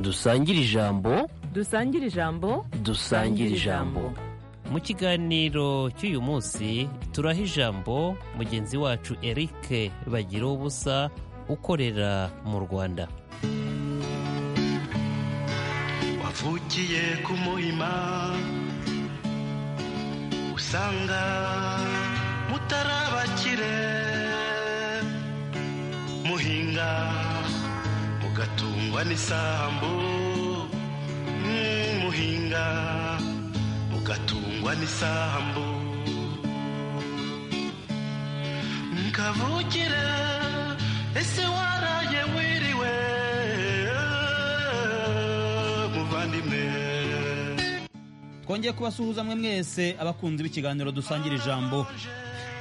dusangire ijambo dusangire ijambo dusangire ijambo mu kiganiro cy'uyu munsi turaha ijambo mugenzi wacu eric bagira ubusa ukorera mu rwanda wavukiye ku muhima usanga mutarabakire muhinga mugatungwa n'isambu Mm, muhinga mugatungwa n'isambu nkavukire ese waraye wiriwe muvandimwe twongeye kubasuhuza mwe mwese abakunzi b'ikiganiro dusangira ijambo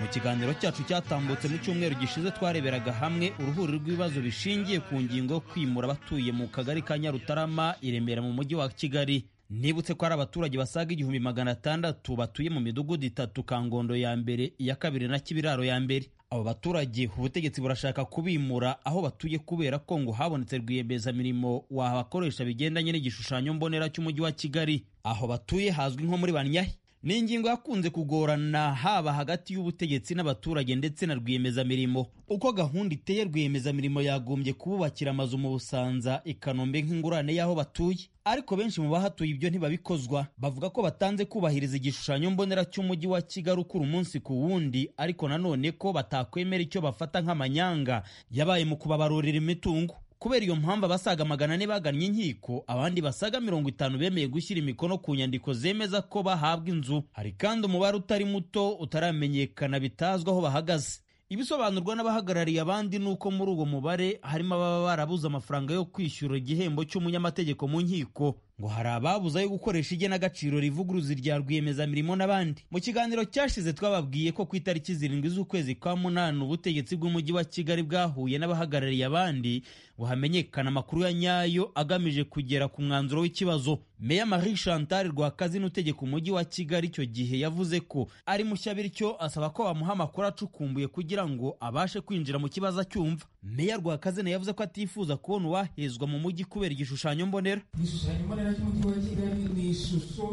mu kiganiro cyacu cyatambutse mu cyumweru gishize twareberaga hamwe uruhuri rw'ibibazo bishingiye ku ngingo yo kwimura abatuye mu kagari ka nyarutarama i remera mu mujyi wa kigali nibutse ko hari abaturage basaga igihumbi magana atandatu batuye mu midugudu itatu kangondo ya mbere iya kabiri na kibiraro ya mbere abo baturage ubutegetsi burashaka kubimura aho batuye kubera ko ngo habonetse rwiyemezamirimo wabakoresha bigendanye n'igishushanyo mbonera cy'umujyi wa kigali aho batuye hazwi nko muri banyahe ni ingingo yakunze kugorana haba hagati y'ubutegetsi n'abaturage ndetse na rwiyemezamirimo uko gahunda iteye rwiyemezamirimo yagombye kububakira amazu mu busanza ikanombe nk'ingurane y'aho batuye ariko benshi mu bahatuye ibyo ntibabikozwa bavuga ko batanze kubahiriza igishushanyo mbonera cy'umujyi wa kigali ukura umunsi ku wundi ariko nanone ko batakwemera icyo bafata nk'amanyanga yabaye mu kubabarurira imitungo kubera iyo mpamvu abasaga magana ane bagannye inkiko abandi basaga mirongo itanu bemeye gushyira imikono ku nyandiko zemeza ko bahabwa inzu hari kandi umubare utari muto utaramenyekana bitazwi aho bahagaze ibisobanurwa n'abahagarariye abandi ni uko muri uwo mubare harimo ababa barabuze amafaranga yo kwishyura igihembo cy'umunyamategeko mu nkiko ngo hari ababuze ayo gukoresha igenagaciro rivuguruza irya rwiyemezamirimo n'abandi mu kiganiro cyashize twababwiye ko ku itariki zirindwi z'ukwezi kwa munani ubutegetsi bw'umujyi wa kigali bwahuye n'abahagarariye abandi ngo hamenyekane amakuru ya nyayo agamije kugera ku mwanzuro w'ikibazo meya marie chantal rwakazi n'utegeka umujyi wa kigali icyo gihe yavuze ko ari mushya bityo asaba ko bamuha amakuru acukumbuye kugira ngo abashe kwinjira mu kibazo acyumva meya rwakazi nawe yavuze ko atifuza kubona uwahezwa mu mujyi kubera igishushanyo mbonera igishushanyo mbonera cy'umujyi wa kigali ni ishusho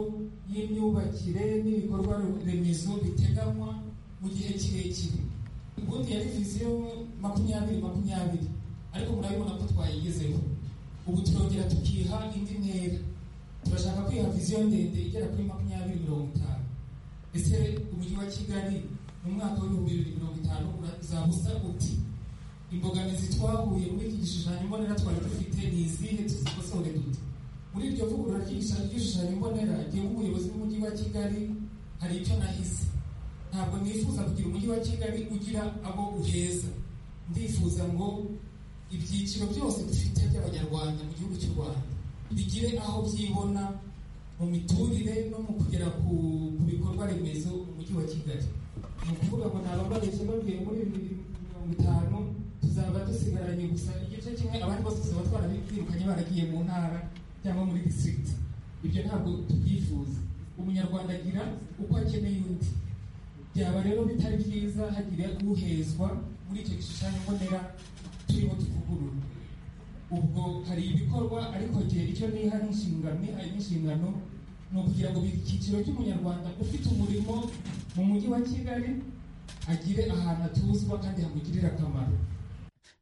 y'imyubakire n'ibikorwa remezo biteganywa mu gihe kirekire ubundi yari viziyo makumyabiri makumyabiri ariko murabibona ko twayigezeho ubu turongera tukiha indi ntera turashaka kwiha viziyo ndende igera kuri makumyabiri mirongo itanu ese umujyi wa kigali mu mwaka w'ibihumbi bibiri mirongo itanu uzaba usa uti imbogamizi twahuye muri iki gishushanyo mbonera twari dufite ni izihe tuzikosore dute muri iryo vugurura ry'igishushanyo mbonera jyewe nk'umuyobozi w'umujyi wa kigali hari icyo nahise ntabwo nifuza kugira umujyi wa kigali ugira abo uheza ndifuza ngo ibyiciro byose dufite by'abanyarwanda mu gihugu cy'u rwanda bigire aho byibona mu miturire no mu kugera ku ku bikorwa remezo umujyi wa kigali ni ukuvuga ngo nta bababeshye babwiye muri bibiri mirongo itanu tuzaba dusigaranye gusa igice kimwe abandi bose tuzaba twarabirukanye baragiye mu ntara cyangwa muri district ibyo ntabwo tubyifuza umunyarwanda agira uko akeneye undi byaba rero bitari byiza hagira uhezwa muri icyo gishushanyo mbonera turimo tuvugurura ubwo hari ibikorwa ariko gihe icyo niha n'inshingano niha n'inshingano ni ukugira ngo buri cyiciro cy'umunyarwanda ufite umurimo mu mujyi wa kigali agire ahantu atuzwa kandi hamugirira akamaro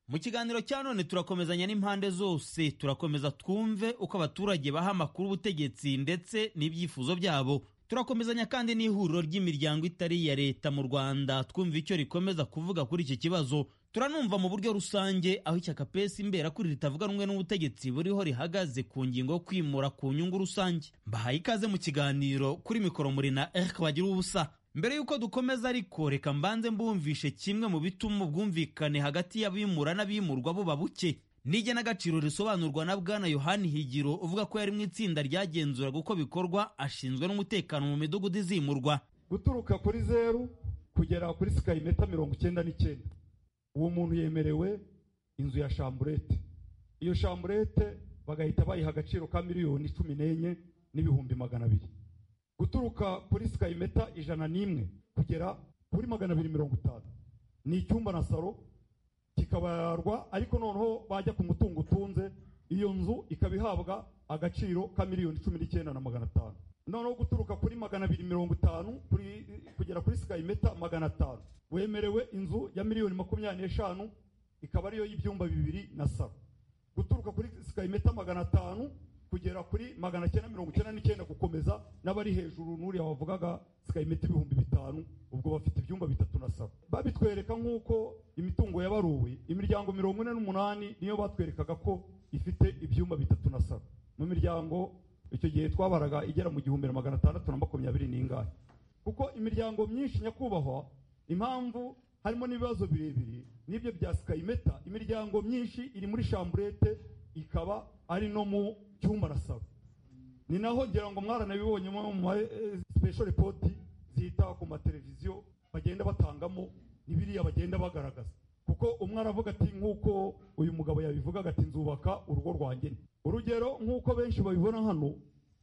mu kiganiro cya none turakomezanya n'impande zose turakomeza twumve uko abaturage baha amakuru ubutegetsi ndetse n'ibyifuzo byabo turakomezanya kandi n'ihuriro ry'imiryango itari iya leta mu rwanda twumva icyo rikomeza kuvuga kuri iki kibazo turanumva mu buryo rusange aho ishyaka pesi imbera kuri ritavuga rumwe n'ubutegetsi buriho rihagaze ku ngingo yo kwimura ku nyungu rusange mbahaye ikaze mu kiganiro kuri mikoro muri na eric bagira ubusa mbere y'uko dukomeza ariko reka mbanze mbumvishe kimwe mu bituma ubwumvikane hagati y'abimura n'abimurwa buba buke n'igenagaciro risobanurwa na bwana yohani higiro uvuga ko yari mu itsinda ryagenzuraga uko bikorwa ashinzwe n'umutekano mu midugudu izimurwa guturuka kuri zeru kugera kuri sikarimeter mirongo icyenda n'icyenda uwo muntu yemerewe inzu ya shamburete iyo shamburete bagahita bayiha agaciro ka miliyoni cumi n'enye n'ibihumbi magana abiri guturuka kuri sikayimeta ijana n'imwe kugera kuri magana abiri mirongo itanu ni icyumba na saro kikabarwa ariko noneho bajya ku mutungo utunze iyo nzu ikaba ihabwa agaciro ka miliyoni cumi n'icyenda na magana atanu noneho guturuka kuri magana abiri mirongo itanu kuri- kugera kuri sikayi meta magana atanu wemerewe inzu ya miliyoni makumyabiri n'eshanu ikaba ariyo y'ibyumba bibiri na saro guturuka kuri sikayi meta magana atanu kugera kuri magana cyenda mirongo icyenda n'icyenda gukomeza n'abari hejuru n'uriya wavugaga sikayi meta ibihumbi bitanu ubwo bafite ibyumba bitatu na saro babitwereka nk'uko imitungo yabaruwe imiryango mirongo ine n'umunani niyo batwerekaga ko ifite ibyumba bitatu na saro mu miryango icyo gihe twabaraga igera mu gihumbi na magana atandatu na makumyabiri n'ingahe kuko imiryango myinshi nyakubahwa impamvu harimo n'ibibazo birebire n'ibyo bya sikayimeta imiryango myinshi iri muri shamburete ikaba ari no mu cyumba na saro ni naho ngira ngo mwaranabibonye mu ma special report zita ku mateleviziyo bagenda batangamo n'ibiriya bagenda bagaragaza kuko umwe aravuga ati nk'uko uyu mugabo yabivugaga ati nzubaka urugo rwanjye nte." urugero nk'uko benshi babibona hano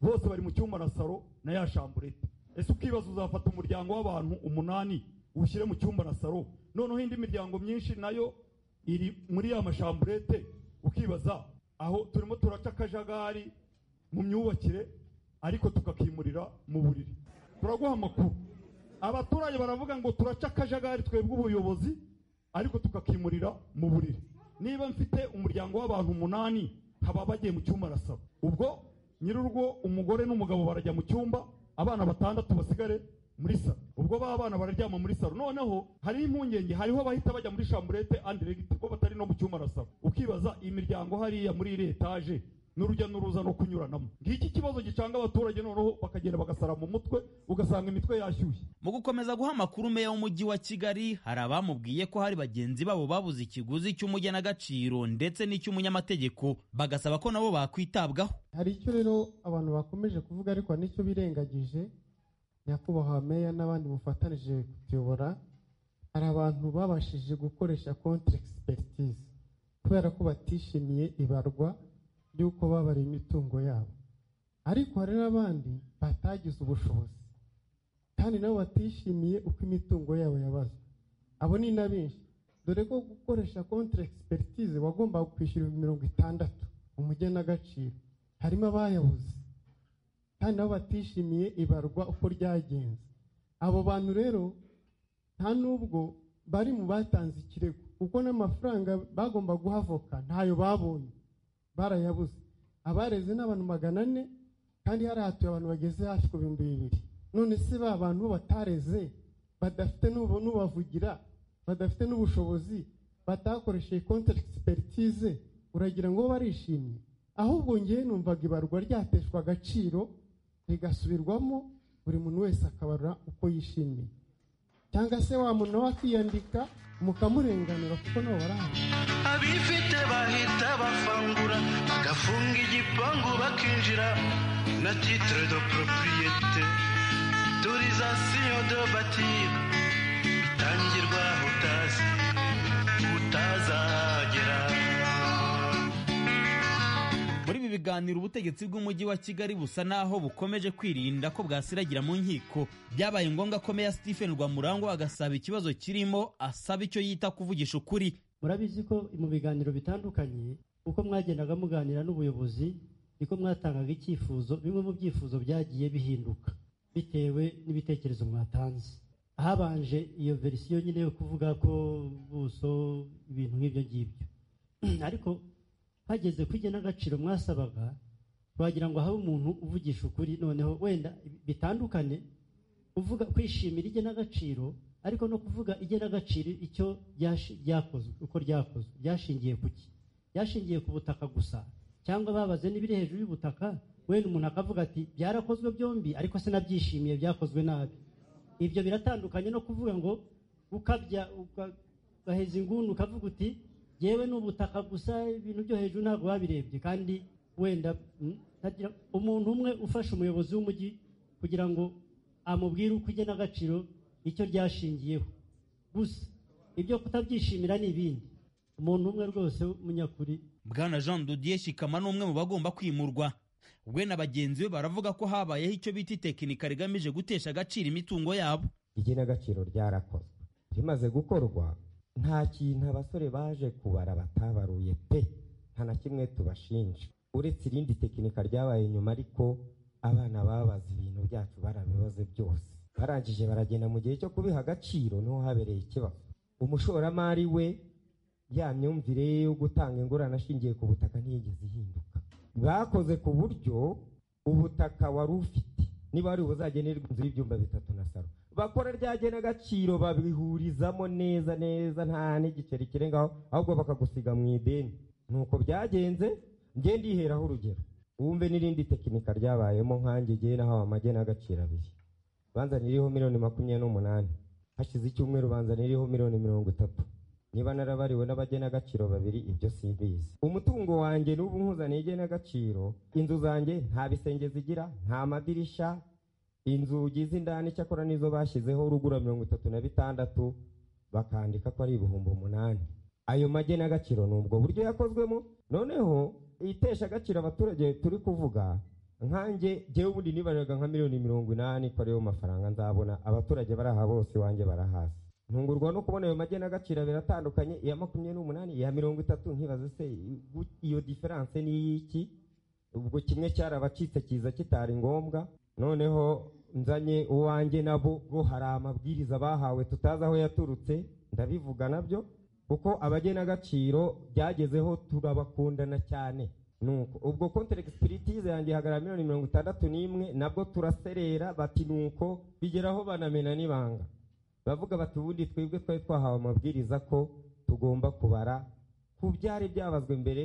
bose bari mu cyumba na saro na ya shamburete ese ukibaza uzafata umuryango w'abantu umunani ushyire mu cyumba na saro noneho indi miryango myinshi nayo iri muri ya mashamburete ukibaza aho turimo turaca akajagari mu myubakire ariko tukakimurira mu buriri turaguha amakuru abaturage baravuga ngo turaca akajagari twebwe ubuyobozi ariko tukakimurira mu buriri niba mfite umuryango w'abantu umunani haba bagiye mu cyumba arasaba ubwo nyir'urugo umugore n'umugabo barajya mu cyumba abana batandatu basigare muri saro ubwo ba bana bararyama muri saro noneho hariho impungenge hariho abahita bajya muri shamburete andiregiti ko batari no mu cyumba arasaba ukibaza imiryango hariya muri iri etaje n'urujya n'uruza no kunyuranamo ngiki kibazo gicanga abaturage noneho bakagenda bagasara mu mutwe ugasanga imitwe yashyushye mu gukomeza guha amakuru meya w'umujyi wa kigali hari abamubwiye ko hari bagenzi babo babuze ikiguzi cy'umugenagaciro ndetse n'icy'umunyamategeko bagasaba ko nabo bakwitabwaho hari icyo rero abantu bakomeje kuvuga ariko hari n'icyo birengagije nyakubahwa meya n'abandi mufatanije kutuyobora hari abantu babashije gukoresha contre expertise kubera ko batishimiye ibarwa ry'uko babariye imitungo yabo ariko hari n'abandi batagize ubushobozi kandi nabo batishimiye uko imitungo yabo yabazwe abo ni na benshi dore ko gukoresha contre expertise wagombaga kwishyura ibihumbi mirongo itandatu umugenagaciro harimo abayabuze kandi nabo batishimiye ibarwa uko ryagenze abo bantu rero nta n'ubwo bari mu batanze ikirego kuko n'amafaranga bagomba guha avoka ntayo babonye barayabuze abareze n'abantu magana ane kandi hari hatuye abantu bageze hafi ku bihumbi bibiri none se ba bantu batareze badafite n'ubu- n'ubavugira badafite n'ubushobozi batakoresheje contre expertise uragira ngo bo barishimye ahubwo ngewe numvaga ibarwa ryateshwa agaciro rigasubirwamo buri muntu wese akabarura uko yishimiye cyangwa se wa muntu nawe akiyandika mukamurenganura kuko nabo barahari abifite bahita bafangura bagafunga igipangu bakinjira na titre de propriété autorisation de bâtir bitangirwa utazi utazagera muri ibi biganiro ubutegetsi bw'umujyi wa kigali busa naho bukomeje kwirinda ko bwasiragira mu nkiko byabaye ngombwa ko meya stephen rwamurangwa agasaba ikibazo kirimo asaba icyo yita kuvugisha ukuri murabizi ko mu biganiro bitandukanye uko mwagendaga muganira n'ubuyobozi niko mwatangaga icyifuzo bimwe mu byifuzo byagiye bihinduka bitewe n'ibitekerezo mwatanze habanje iyo verisiyo nyine yo kuvuga ko ubuso ibintu nk'ibyo ngibyo ariko hageze ku igenagaciro mwasabaga twagira ngo habe umuntu uvugisha ukuri noneho wenda bitandukane uvuga kwishimira igenagaciro ariko no kuvuga igenagaciro icyo ryashi- ryakozwe uko ryakozwe ryashingiye ku ki ryashingiye ku butaka gusa cyangwa babaze n'ibiri hejuru y'ubutaka wenda umuntu akavuga ati byarakozwe byombi ariko sinabyishimiye byakozwe nabi ibyo biratandukanye no kuvuga ngo ukabya uka- ugaheza inguni ukavuga uti yewe ni ubutaka gusa ibintu byo hejuru ntabwo babirebye kandi wenda mm, ntagira- umuntu umwe ufasha umuyobozi w'umujyi kugira ngo amubwire uko igenagaciro icyo ryashingiyeho gusa ibyo kutabyishimira ni ibindi umuntu umwe rwose w'umunyakuri bwana jean dodier shikama ni umwe mu bagomba kwimurwa we na bagenzi be baravuga ko habayeho icyo bita itekinika rigamije gutesha agaciro imitungo yabo igenagaciro ryarakozwe rimaze gukorwa nta kintu abasore baje kubara batabaruye pe nta na kimwe tubashinja uretse irindi tekinika ryabaye nyuma ariko abana babaze ibintu byacu barabibaze byose barangije baragenda mu gihe cyo kubiha agaciro niho habereye ikibazo umushoramari we ya myumvire ye yo gutanga ingorane ashingiye ku butaka ntiyigeze ihinduka bakoze ku buryo ubutaka wari ufite niba wari buzagenerwa inzu y'ibyumba bitatu na saro bakora rya genagaciro babihurizamo neza neza nta n'igiceri kirengaho ahubwo bakagusiga mu ideni nuko byagenze njye ndiheraho urugero wumve n'irindi tekinika ryabayemo nkanjye jyewe nahawe amagenagaciro abiri banzaniriyeho miliyoni makumyabiri n'umunani hashize icyumweru banzaniriyeho miliyoni mirongo itatu niba narabariwe n'abagenagaciro babiri ibyo simbizi umutungo wanjye n'ubu nkuzaniye igenagaciro inzu zanjye nta bisenge zigira nta madirisha inzugi z'indani icyakora nizo bashyizeho rugura mirongo itatu na bitandatu bakandika ko ari ibihumbi umunani ayo magenagaciro ni ubwo buryo yakozwemo noneho itesha agaciro abaturage turi kuvuga nkanjye jyewe ubundi nibariraga nka miliyoni mirongo inani ko ariyo mafaranga nzabona abaturage bari aha bose iwanjye barahazi ntungurwa no kubona ayo magenagaciro abiri atandukanye iya makumyabiri n'umunani iya mirongo itatu nkibaze se iyo diferanse ni iy'iki ubwo kimwe cyarabacitse kiza kitari ngombwa noneho nzanye uwanjye nabo bo hari amabwiriza bahawe tutazi aho yaturutse ndabivuga nabyo kuko abagenagaciro byagezeho turabakundana cyane nuko ubwo kontereki sipiritize yanjye ihagarara miliyoni mirongo itandatu n'imwe nabwo turaserera bati nuko bigeraho banamena n'ibanga bavuga bati ubundi twebwe twari twahawe amabwiriza ko tugomba kubara ku byari byabazwe mbere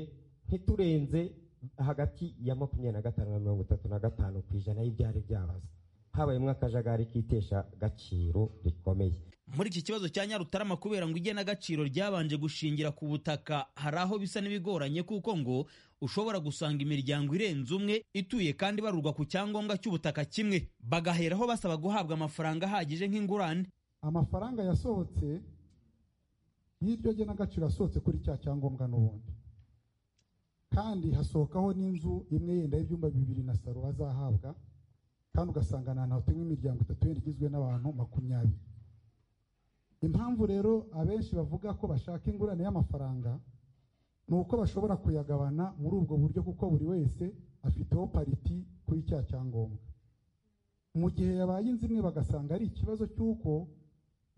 ntiturenze hagati ya makumyabiri na gatanu na mirongo itatu na gatanu ku ijana y'ibyari byabazwe habayemo akajagari kitesha gaciro rikomeye muri iki kibazo cya nyarutarama kubera ngo igenagaciro ryabanje gushingira ku butaka hari aho bisa n'ibigoranye kuko ngo ushobora gusanga imiryango irenze umwe ituye kandi barurwa ku cyangombwa cy'ubutaka kimwe bagaheraho basaba guhabwa amafaranga ahagije nk'ingurane amafaranga yasohotse y'iryo genagaciro yasohotse kuri cya cyangombwa n'ubundi kandi hasohokaho n'inzu imwe yenda y'ibyumba bibiri na saro bazahabwa kandi ugasanga ni ahantu hatuwe imiryango itatu yenda igizwe n'abantu makumyabiri impamvu rero abenshi bavuga ko bashaka ingurane y'amafaranga ni uko bashobora kuyagabana muri ubwo buryo kuko buri wese afiteho pariti kuri cya cyangombwa mu gihe yabaye inzu imwe bagasanga ari ikibazo cy'uko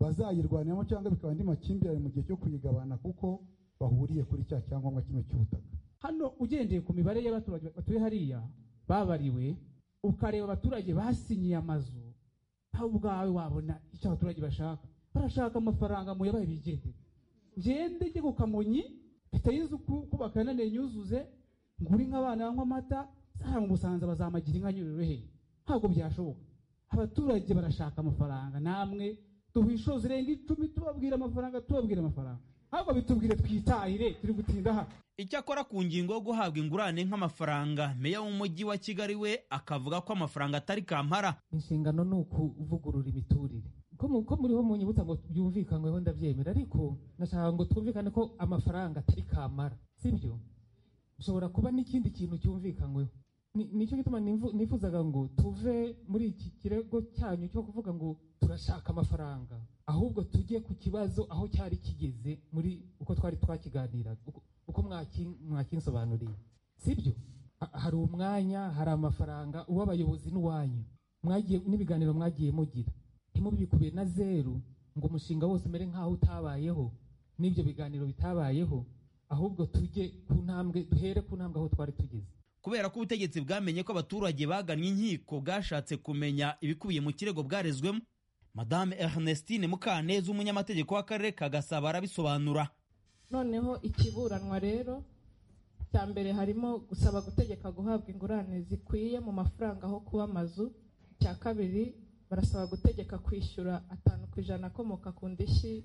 bazayirwaniramo cyangwa bikaba andi makimbirane mu gihe cyo kuyigabana kuko bahuriye kuri cya cyangombwa kimwe cy'ubutaka hano ugendeye ku mibare y'abaturage batuye hariya babariwe ukareba abaturage basinyiye amazu aho ubwawe wabona icyo abaturage bashaka barashaka amafaranga mu yabaye bigendera ngende njye ku kamonyi mfite inzu ku- kubaka yananiye nyuzuze ngure inka abana banywa amata zahara mu busanza bazamagira inka nyuroroheye ntabwo byashoboka abaturage barashaka amafaranga namwe duha inshuro zirenga icumi tubabwira amafaranga tubabwira amafaranga ntabwo bitubwire twitahire turi gutinda hano icyakora ku ngingo yo guhabwa ingurane nk'amafaranga meya w'umujyi wa kigali we akavuga ko amafaranga atari kampara inshingano ni ukuvugurura imiturire ko mu- ko muriho mu nyibutsa ngo byumvikanweho ndabyemera ariko nashaka ngo twumvikane ko amafaranga atari kamara sibyo ushobora kuba n'ikindi kintu cyumvikanyweho Ni- nicyo gituma nimvu- nifuzaga ngo tuve muri iki kirego cyanyu cyo kuvuga ngo turashaka amafaranga ahubwo tujye ku kibazo aho cyari kigeze muri uko twari twakiganiraga uko- uko mwaki- mwakinsobanuriye sibyo Ha- hari umwanya hari amafaranga uw'abayobozi n'uwanyu mwagiye n'ibiganiro mwagiye mugira ntimubikubiye na zeru ngo umushinga wose umere nk'aho utabayeho n'ibyo biganiro bitabayeho ahubwo tujye ku ntambwe duhere ku ntambwe aho twari tugeze kubera ko ubutegetsi bwamenye ko abaturage bagannye inkiko bwashatse kumenya ibikubiye mu kirego bwarezwemo madame ernestine mukaneza umunyamategeko w'akarere ka gasabo arabisobanura noneho ikiburanwa rero cya mbere harimo gusaba gutegeka guhabwa ingurane zikwiye mu mafaranga aho kuba amazu icya kabiri barasaba gutegeka kwishyura atanu ku ijana akomoka ku ndishyi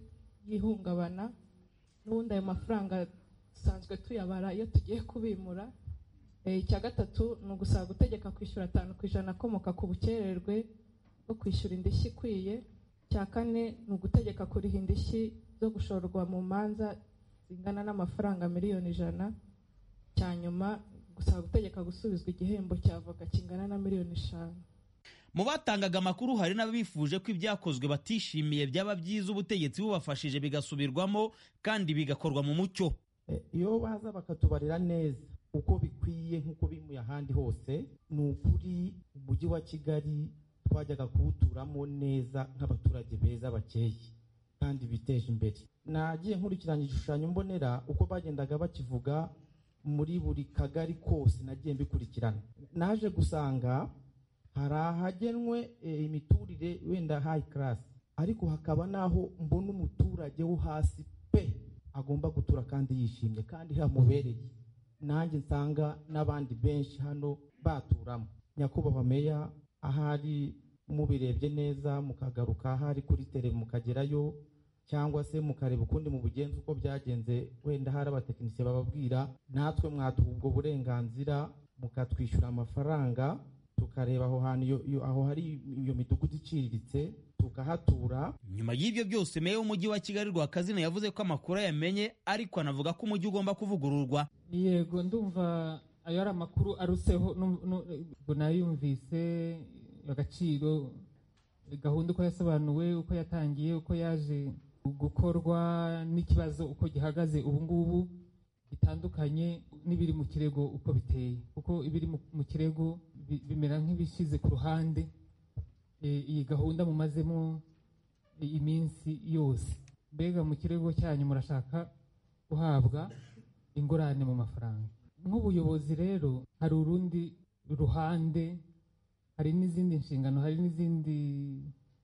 y'ihungabana n'ubundi ayo mafaranga dusanzwe tuyabara iyo tugiye kubimura Eh, icya gatatu ni ugusaba gutegeka kwishyura atanu ku ijana akomoka ku bukererwe bwo kwishyura indishyi ikwiye icya kane ni ugutegeka kuriha indishyi zo gushorwa mu manza zingana n'amafaranga miliyoni ijana cya nyuma gusaba gutegeka gusubizwa igihembo cya voka kingana na miliyoni eshanu mu batangaga amakuru hari n'abifuje ko ibyakozwe batishimiye byaba byiza ubutegetsi bubafashije bigasubirwamo kandi bigakorwa mu mucyo Eh, iyo baza bakatubarira neza uko bikwiye nk'uko biri mu ahandi hose ni ukuri umujyi wa kigali twajyaga kuwuturamo neza nk'abaturage beza bakeye kandi biteje imbere nagiye nkurikirana igishushanyo mbonera uko bagendaga bakivuga muri buri kagari kose nagiye mbikurikirana naje gusanga hari ahagenwe eh, imiturire wenda hayi karasi ariko hakaba n'aho mbona umuturage wo hasi pe agomba gutura kandi yishimye kandi hamubereye nanjye nsanga n'abandi benshi hano baturamo nyakubahwa meya ahari mubirebye neza mukagaruka ahari kuri tere mukagerayo cyangwa se mukareba ukundi mu bugenzi uko byagenze wenda hari abatekinisiye bababwira natwe mwatuha ubwo burenganzira mukatwishyura amafaranga tukareba aho hantu iyo- iyo- aho hari iyo midugudu iciriritse tukahatura nyuma y'ibyo byose meya w'umujyi wa kigali rwakazina yavuze ko amakuru yamenye ariko anavuga ko umujyi ugomba kuvugururwa yego ndumva ayo ari amakuru aruseho nu- nu- ubwo nayumvise agaciro gahunda uko yasobanuwe uko yatangiye uko yaje gukorwa n'ikibazo uko gihagaze ubu ngubu bitandukanye n'ibiri mu kirego uko biteye kuko ibiri mu- mu kirego bi- bimera nk'ibishyize ku ruhande Eh, iyi gahunda mumazemo iminsi yose mbega mu kirego cyanyu murashaka guhabwa ingurane mu mafaranga nk'ubuyobozi rero hari urundi ruhande hari n'izindi nshingano hari n'izindi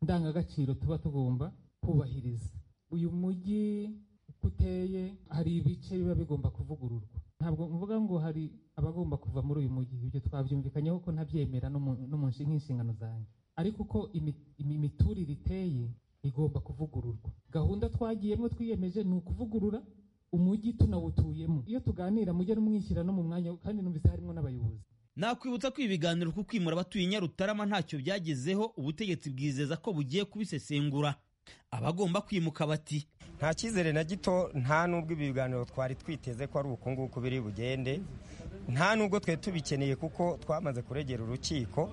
ndangagaciro tuba tugomba kubahiriza uyu mujyi uko uteye hari ibice biba bigomba kuvugururwa ntabwo mvuga ngo hari abagomba kuva muri uyu mujyi ibyo twabyumvikanyeho ko ntabyemera no mu- no mu nshi- nk'inshingano zanjye ariko uko imi- imi- imiturire iteye igomba kuvugururwa gahunda twagiyemo twiyemeje ni ukuvugurura umujyi tunawutuyemo iyo tuganira mujye mwishyira no mu mwanya kandi numvise harimo n'abayobozi nakwibutsa ko ibi biganiro ku kwimura abatuye i nyarutarama ntacyo byagezeho ubutegetsi bwizeza ko bugiye kubisesengura abagomba kwimuka bati nta cyizere na gito nta n'ubwo ibi biganiro twari twiteze ko ari uku nguku biri bugende nta n'ubwo twe tubikeneye kuko twamaze kuregera urukiko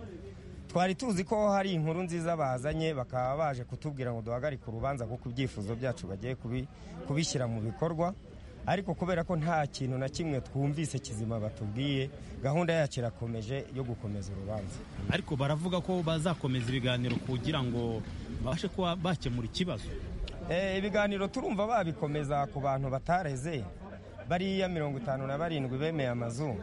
twari tuzi ko hari inkuru nziza bazanye bakaba baje kutubwira ngo duhagarike urubanza kuko ibyifuzo byacu bagiye kubi- kubishyira mu bikorwa ariko kubera ko nta kintu na kimwe twumvise kizima batubwiye gahunda yacu irakomeje yo gukomeza urubanza ariko baravuga ko bazakomeza ibiganiro kugira ngo babashe kuba bakemura ikibazo Eh, ibiganiro turumva babikomeza ku bantu batareze bariya mirongo itanu na barindwi bemeye amazu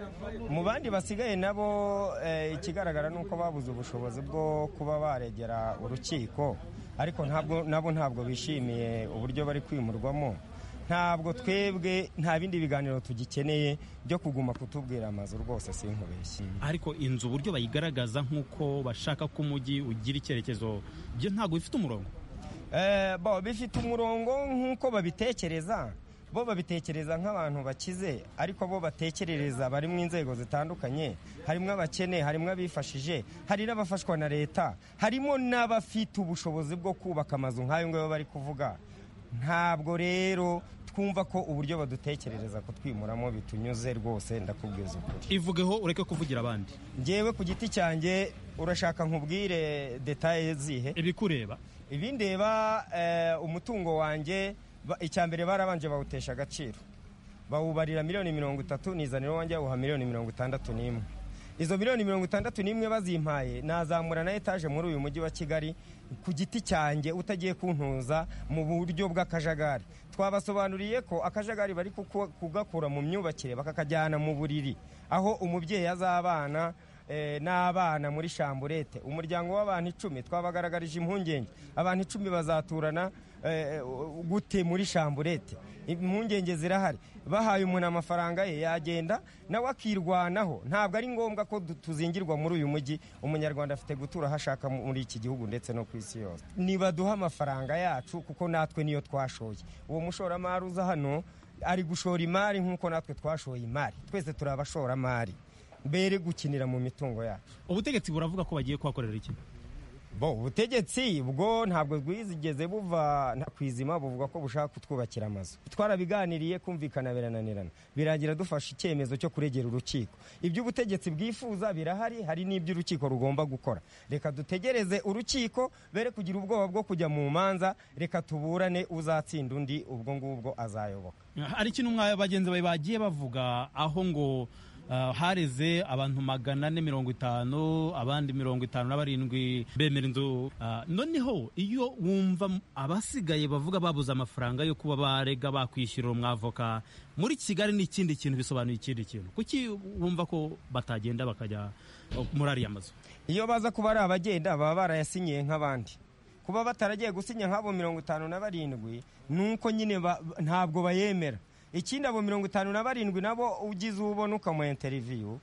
mu bandi basigaye nabo eh, ikigaragara ni uko babuze ubushobozi bwo kuba baregera urukiko ariko ntabwo nabo ntabwo bishimiye uburyo bari kwimurwamo ntabwo twebwe nta bindi biganiro tugikeneye byo kuguma kutubwira amazu rwose sinkubeshye ariko inzu uburyo bayigaragaza nk'uko bashaka ko umujyi ugira icyerekezo byo ntabwo bifite umurongo Eh, bo bifite umurongo nk'uko babitekereza bo babitekereza nk'abantu bakize ariko bo batekerereza bari mu inzego zitandukanye harimo abakene harimo abifashije hari n'abafashwa na leta harimo n'abafite ubushobozi bwo kubaka amazu nk'ayo ngayo bari kuvuga ntabwo rero twumva ko uburyo badutekerereza kutwimuramo bitunyuze rwose ndakubwiza ukuri ivugeho ureke kuvugira abandi njyewe ku giti cyanjye urashaka nkubwire detaye zihe ibikureba ibindeba eh, umutungo wanjye ba- icya mbere barabanje bawutesha agaciro bawubarira miliyoni mirongo itatu nizanira wanjye yawuha miliyoni mirongo itandatu n'imwe izo miliyoni mirongo itandatu n'imwe bazimpaye nazamura na etaje muri uyu mujyi wa kigali ku giti cyanjye utagiye kuntuza mu buryo bw'akajagari twabasobanuriye ko akajagari bari kuko- kugakura mu myubakire bakakajyana mu buriri aho umubyeyi azabana eh, n'abana muri shamburete umuryango w'abantu icumi twabagaragarije impungenge abantu icumi bazaturana eh, gute muri shamburete impungenge zirahari bahaye umuntu amafaranga ye yagenda nawe akirwanaho ntabwo ari ngombwa ko du- tuzingirwa muri uyu mujyi umunyarwanda afite gutura aho ashaka mu- muri iki gihugu ndetse no ku isi yose nibaduhe amafaranga yacu kuko natwe niyo twashoye uwo mushoramari uza hano ari gushora imari nk'uko natwe twashoye imari twese turi abashoramari mbere gukinira mu mitungo yacu ubutegetsi buravuga ko bagiye kuhakorera iki bo ubutegetsi bwo ntabwo bwizigeze buva nta- ku izima buvuga ko bushaka kutwubakira amazu twarabiganiriye kumvikana birananirana birangira dufashe icyemezo cyo kuregera urukiko ibyo ubutegetsi bwifuza birahari hari n'ibyo urukiko rugomba gukora reka dutegereze urukiko bere kugira ubwoba bwo kujya mu manza reka tuburane uzatsinda undi ubwo ngubwo azayoboka hari ikintu mwa bagenzi bawe bagiye bavuga aho ngo ah, hareze abantu magana ane mirongo itanu abandi mirongo itanu na barindwi bemera inzu Ah, noneho iyo wumva m- abasigaye bavuga babuze amafaranga yo kuba barega bakwishyurira umwavoka muri kigali ni ikindi kintu bisobanuye ikindi kintu kuki wumva ko batagenda bakajya oh, muri ariya mazu iyo baza kuba ari abagenda baba barayasinyiye nk'abandi kuba bataragiye gusinya nk'abo mirongo itanu na barindwi ni uko nyine ba- ntabwo bayemera ikindi abo mirongo itanu na barindwi nabo ugize uwo ubona ukamuha interiviyu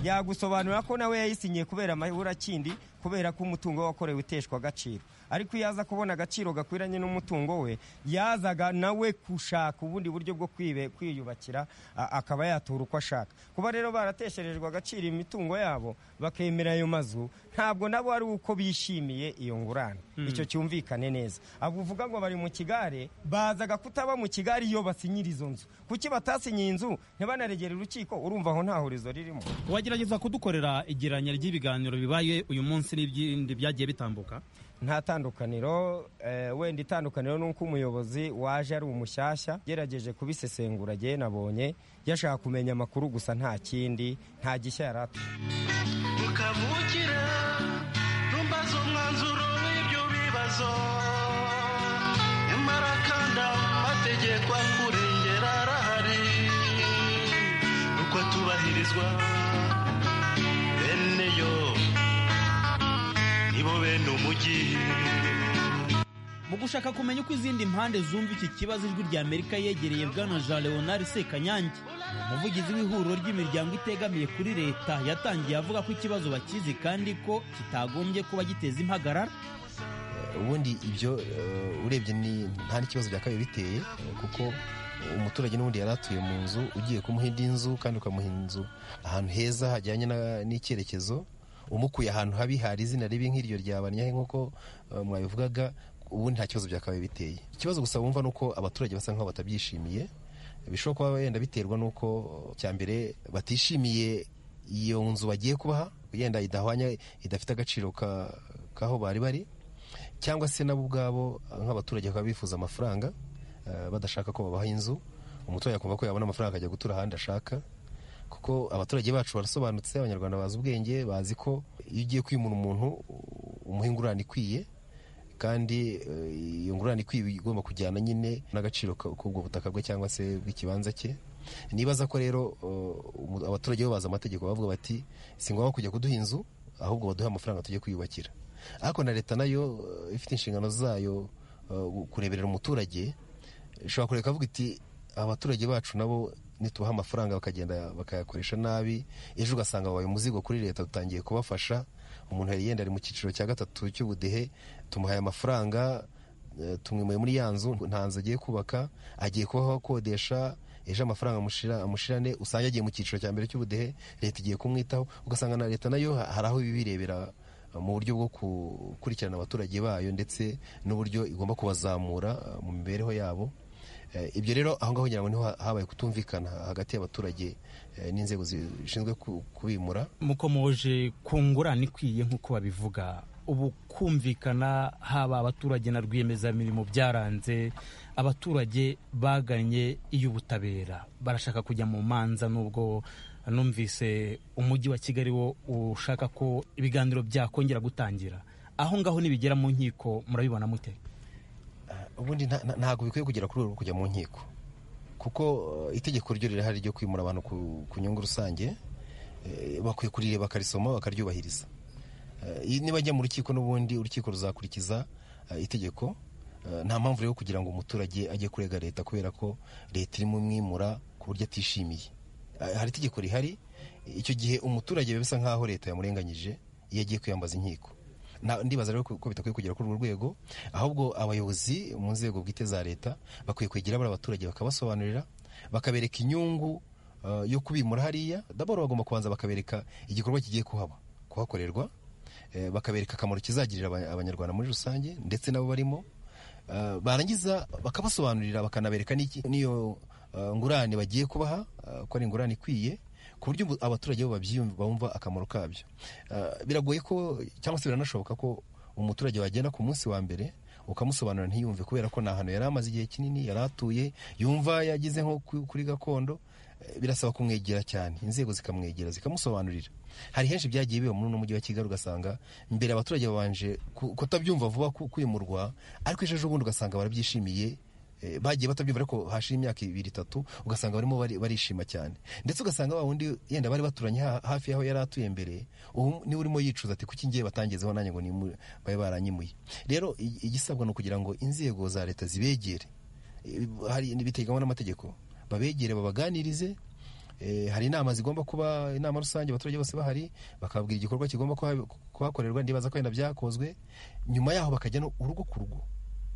yagusobanurira ko nawe yayisinyiye kubera amaburakindi kubera ko umutungo we wakorewe uteshwa agaciro ariko iyo aza kubona agaciro gakwiranye n'umutungo we yazaga nawe gushaka ubundi buryo bwo kwibe- kwiyubakira a- akaba yatura uko ashaka kuba rero baratesherejwe agaciro imitungo yabo bakemera ayo mazu ntabwo nabo ari uko bishimiye iyo ngurane Mm. icyo cyumvikane neza abo uvuga ngo bari mu kigare bazaga kutaba mu kigare iyo basinyira izo nzu kuki batasinyiye inzu ntibanaregere urukiko urumva aho nta horizo ririmo wagerageza kudukorera igereranya ry'ibiganiro bibaye uyu munsi n'ibindi byagiye bitambuka nta tandukaniro eh, wenda itandukaniro ni uko umuyobozi waje ari umushyashya gerageje kubisesengura agiye nabonye yashaka kumenya amakuru gusa nta kindi nta gishya yari afite. mukavukire ntumbaze umwanzuro w'ibyo bibazo nyamara kandi amategeko akurengera arahari uko atubahirizwa bene yo nibo bene umujyi mu gushaka kumenya uko izindi mpande zumva iki kibazo ijwi rya amerika yegereye bwana jean leonard sekanyange umuvugizi w'ihuriro ry'imiryango itegamiye kuri leta yatangiye avuga ko ikibazo bakizi kandi ko kitagombye kuba giteza impagarara ubundi ibyo eh, urebye ni nta n'ikibazo bya kabiri biteye eh, kuko umuturage n'ubundi yari atuye mu nzu ugiye kumuha indi nzu kandi ukamuha inzu ahantu heza hajyanye na- n'icyerekezo umukuye ahantu habi hari izina ribi nk'iryo rya banyahe nk'uko eh, mwabivugaga ubundi nta kibazo bya kabiri biteye ikibazo gusa wumva ni uko abaturage basa nk'aho batabyishimiye bishobora kuba wenda biterwa n'uko cya mbere batishimiye iyo nzu bagiye kubaha yenda idahwanya idafite agaciro ka- k'aho bari bari cyangwa se nabo ubwabo nk'abaturage bakaba bifuza amafaranga eh, badashaka ko babaha inzu umuturage akumva ko yabona amafaranga akajya gutura ahandi ashaka kuko abaturage bacu barasobanutse abanyarwanda bazi ubwenge bazi ko iyo ugiye kwimura umuntu umuha ingurane ikwiye kandi eh, iyo ngurane ikwiye igomba kujyana nyine n'agaciro ka- k'ubwo butaka bwe cyangwa se bw'ikibanza cye nibaza ko rero eh, umu- abaturage bo bazi amategeko bavuga bati si ngombwa kujya kuduha inzu ahubwo baduhe amafaranga tujye kwiyubakira ariko na leta nayo eh, ifite inshingano zayo eh, kureberera umuturage ishobora kureka avuga iti abaturage bacu nabo nitubaha amafaranga bakagenda bakayakoresha nabi ejo ugasanga babaye umuzigo kuri leta dutangiye kubafasha umuntu yari yenda ari mu cyiciro cya gatatu cy'ubudehe tumuhaye amafaranga eh, tumwimuye muri ya nzu nta nzu agiye kubaka agiye kubaho akodesha ejo amafaranga amushira- amushirane usanga agiye mu cyiciro cya mbere cy'ubudehe leta igiye kumwitaho ugasanga na leta nayo ha- hari aho ibirebera mu buryo bwo gukurikirana abaturage bayo ndetse n'uburyo igomba kubazamura eh, mu mibereho yabo Eh, ibyo rero aho ngaho ngira ngo niho ha- habaye kutumvikana hagati y'abaturage eh, n'inzego zishinzwe ku- kubimura mukomoje ku ngurane ikwiye nk'uko babivuga ubu kumvikana haba abaturage na rwiyemezamirimo byaranze abaturage baganye iy'ubutabera barashaka kujya mu manza nubwo numvise umujyi wa kigali wo ushaka ko ibiganiro byakongera gutangira aho ngaho nibigera mu nkiko murabibona mute ubundi nta- nta- ntabwo bikwiye kugera ku rwego rwo kujya mu nkiko kuko eh, itegeko ryo rirahari ryo kwimura abantu ku, ku nyungu rusange eh, bakwiye kurireba bakarisoma bakaryubahiriza Eh, nibajya mu rukiko n'ubundi urukiko ruzakurikiza eh, itegeko Eh, nta mpamvu rero kugira ngo umuturage ajye kurega leta kubera ko leta irimo umwimura ku buryo atishimiye Eh, hari itegeko rihari icyo gihe umuturage biba bisa nk'aho leta yamurenganyije iyo agiye kwiyambaza inkiko Na- ndibaza rero ko bitakwiye kugera kuri urwo rwego ahubwo abayobozi mu nzego bwite za leta bakwiye kwegera bari abaturage bakabasobanurira bakabereka inyungu eh, yo kubimura hariya daboro bagomba kubanza bakabereka igikorwa kigiye kuhaba kuhakorerwa eh, bakabereka akamaro kizagirira aba- abanyarwanda muri rusange ndetse nabo barimo Eh, barangiza bakabasobanurira bakanabereka n'iki- n'iyo eh, ngurane bagiye kubaha eh, ko ari ingurane ikwiye ku buryo ubu- abaturage bo babyiyumva bumva akamaro kabyo Eh, biragoye ko cyangwa se biranashoboka ko umuturage wagenda ku munsi wa mbere ukamusobanurira ntiyumve kubera ko ni ahantu yari amaze igihe kinini yari atuye yumva yagize nko ku- kuri gakondo Eh, birasaba kumwegera cyane inzego zikamwegera zikamusobanurira hari henshi byagiye biba muri uno mujyi wa kigali ugasanga mbere abaturage babanje ku- kutabyumva vuba ku- kwimurwa ariko ejo ejobundi ugasanga barabyishimiye eh, bagiye batabyumva ariko hashira imyaka ibiri itatu ugasanga barimo bari- barishima cyane ndetse ugasanga wa wundi yenda bari baturanye ha- hafi y'aho yari atuye mbere ubu niwe urimo yicuza ati kuki ngiye batangezeho nanjye ngo nimu- babe baranyimuye rero i- igisabwa ni ukugira ngo inzego za leta zibegere Eh, hari biteganywa n'amategeko babegere babaganirize Eh, hari inama zigomba kuba inama rusange abaturage bose bahari bakababwira igikorwa kigomba kuha- kuhakorerwa ndibaza ko wenda byakozwe nyuma yaho bakajya no urugo ku rugo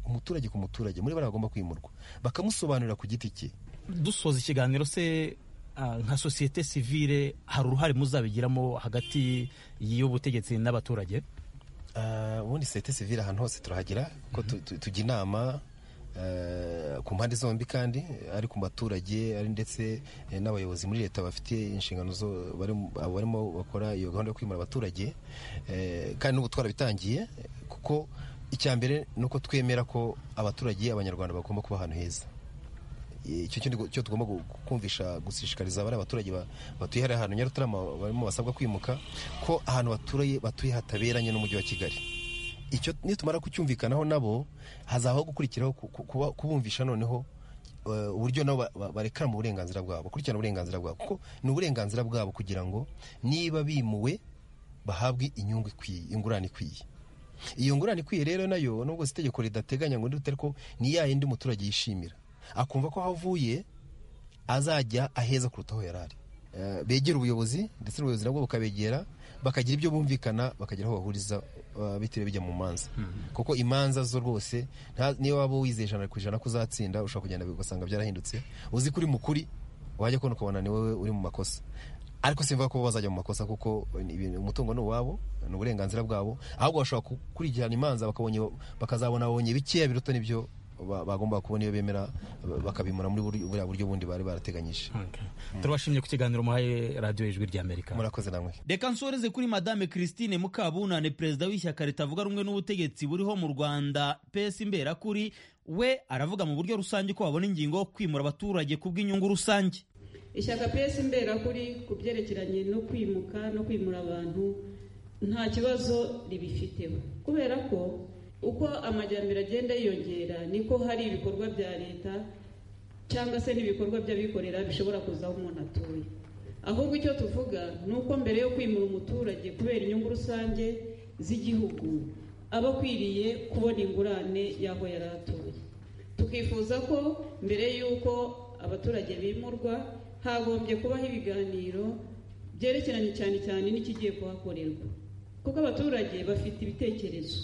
umuturage ku muturage muri bari bagomba kwimurwa bakamusobanurira ku giti cye dusoza ikiganiro se ah, nka sosiyete sivile hari uruhare muzabigiramo hagati y'ubutegetsi n'abaturage Ah, ubundi sosiyete sivile ahantu hose turahagera ko tu- tu- tujya inama eh, ku mpande zombi kandi eh, ari ku baturage ari ndetse eh, n'abayobozi muri leta bafite inshingano zo bari mu- abo barimo bakora iyo gahunda yo kwimura abaturage eh, kandi n'ubu twarabitangiye eh, kuko icya mbere ni uko twemera ko abaturage abanyarwanda bagomba kuba ahantu heza icyo kindi gu- cyo tugomba gu- kumvisha gushishikariza bari abaturage ba- batuye hariya ahantu nyarutarama barimo basabwa kwimuka ko ahantu batuye batuye hataberanye n'umujyi wa kigali icyo nitumara kucyumvikanaho nabo hazabaho gukurikiraho ku- ku- kuba- kubumvisha noneho eh, uburyo nabo ba- ba- barekarana uburenganzira bwabo bakurikirana uburenganzira bwabo kuko ni uburenganzira bwabo kugira ngo niba bimuwe bahabwe inyungu ikwiye ingurane ikwiye iyo ngurane ikwiye rero nayo nubwo si itegeko ridateganya ngo ndute ariko ni ya yindi umuturage yishimira akumva ko aho avuye azajya aheza kuruta aho yari ari Eh, begera ubuyobozi ndetse n'ubuyobozi nabwo bukabegera bakagira ibyo bumvikana bakagira aho bahuriza eh, bitiriwe bijya mu manza kuko imanza zo rwose nta- niyo waba wizeye ijana ku ijana ko uzatsinda ushobora kugenda ugasanga byarahindutse uzi ko uri mukuri wajya kubona ukabona ni wowe uri mu makosa ariko simvuga ko bo bazajya mu makosa kuko ni ibintu- umutungo ni uwabo ni uburenganzira bwabo ahubwo bashobora gukurikirana imanza bakabonye bakazabona babonye bikeya biruta n'ibyo ba- bagomba kubona iyo bemera ba- bakabimura muri buri- buriya buryo bundi bari barateganyije turabashimye ku kiganiro muhaye radiyo ijwi ry'amerika murakoze namwe reka nsoreze kuri madame christine mukabunane perezida w'ishyaka ritavuga rumwe n'ubutegetsi buriho mu rwanda pesi imberakuri we aravuga mu buryo rusange ko babona ingingo yo kwimura abaturage ku bw'inyungu rusange ishyaka pesi imberakuri ku byerekeranye no kwimuka no kwimura abantu nta kibazo ribifiteho kubera ko uko amajyambere agenda yiyongera niko hari ibikorwa bya leta cyangwa se n'ibikorwa by'abikorera bishobora kuza aho umuntu atuye ahubwo icyo tuvuga ni uko mbere yo kwimura umuturage kubera inyungu rusange z'igihugu aba akwiriye kubona ingurane y'aho yari atuye tukifuza ko mbere y'uko abaturage bimurwa hagombye kubaho ibiganiro byerekeranye cyane cyane n'ikigiye kuhakorerwa kuko abaturage bafite ibitekerezo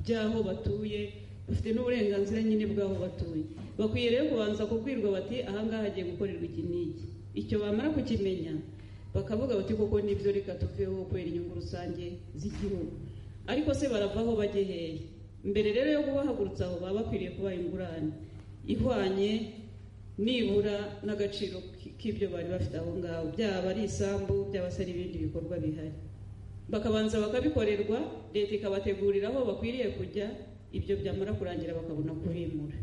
by'aho batuye bafite n'uburenganzira nyine bw'aho batuye bakwiye rero kubanza kubwirwa bati ahangaha hagiye gukorerwa iki n'iki icyo bamara kukimenya bakavuga bati koko nibyo reka tuveho kubera inyungu rusange z'igihugu ariko se baravaho bajye hehe mbere rero yo kubahagurutsa aho baba bakwiriye kubaha ingurane ihwanye nibura n'agaciro k'ibyo bari bafite aho ngaho byaba ari isambu byaba se n'ibindi bikorwa bihari bakabanza bakabikorerwa leta ikabategurira aho bakwiriye kujya ibyo byamara kurangira bakabona kubimura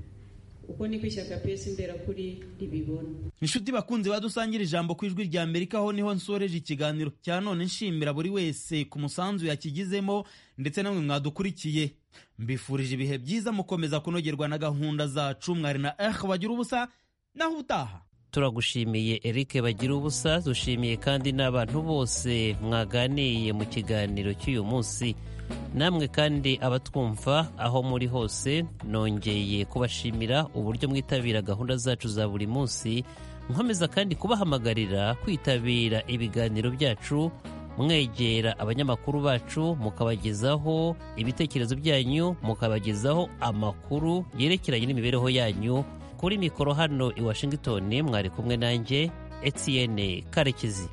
uko niko ishyaka pesi imberakuri ribibona inshuti bakunzi badusangira ijambo ku ijwi rya amerika aho niho nsoreje ikiganiro cya none nshimira buri wese ku musanzu yakigizemo ndetse namwe mwadukurikiye mbifurije ibihe byiza mukomeza kunogerwa na gahunda zacu mwari na ehe bagira ubusa naho utaha turagushimiye Eric bagira ubusa dushimiye kandi n'abantu bose mwaganiye mu kiganiro cy'uyu munsi namwe kandi abatwumva aho muri hose nongeye kubashimira uburyo mwitabira gahunda zacu za buri munsi nkomeza kandi kubahamagarira kwitabira ibiganiro byacu mwegera abanyamakuru bacu mukabagezaho ibitekerezo byanyu mukabagezaho amakuru yerekeranye n'imibereho yanyu kuri mikoro hano i washington mwari kumwe nanjye etienne karekezi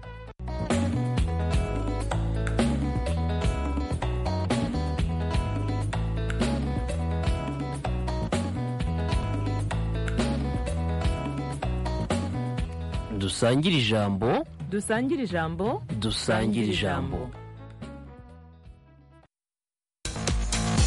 dusangire ijambo dusangire ijambo dusangire ijambo